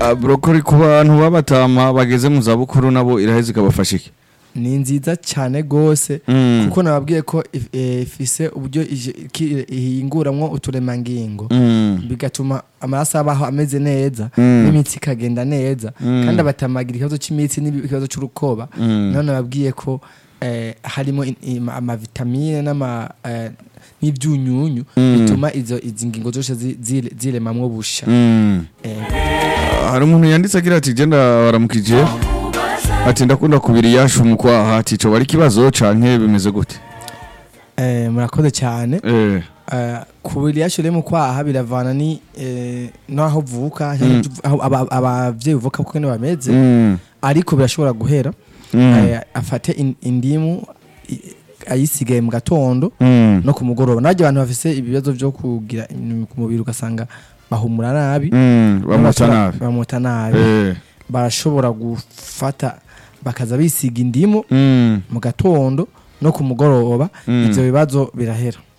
Ah, brokoli ku bantu b'abatama bageze mu zabukuru nabo iraheze ikabafasha iki ni nziza cyane rwose Mm. kuko nababwiye ko if- eh, ifise uburyo ije- ki- ihinguramwo uturemangingo Mm. bigatuma amaraso abaho ameze neza Mm. n'imitsi ikagenda neza Mm. kandi abatamagira ikibazo cy'imitsi n'ikibazo cy'urukoba Mm. none nababwiye ko eh, harimo in- ima- amavitamine n'ama eh, n'ibyunyunyu Mm. bituma izo izi ngingo zose zi- zire- ziremamwo busha Mm. Eh, hari umuntu yanditse agira ati genda baramukije ati ndakunda kubira iyashu mu kwaha ati coba ari ikibazo canke bimeze gute eh, murakoze cyane eh Eh, kubira iyashure mu kwaha biravana ni eh, n'aho uvuka Mm. aho aba- abavyeyi uvuka kuko nibo bameze Mm. ariko birashobora guhera Mm. Eh, afate in- indimu i- ayisigaye mu gatondo Mm. no ku mugoroba nabyo abantu bafise ibibazo byo kugira inyuma ku mubiri ugasanga bahumura nabi Mm. bamota Bashobora- nabi bamota nabi eh barashobora gufata bakaza bisiga indimu Mm. mu gatondo no ku mugoroba Mm. ivyo bibazo birahera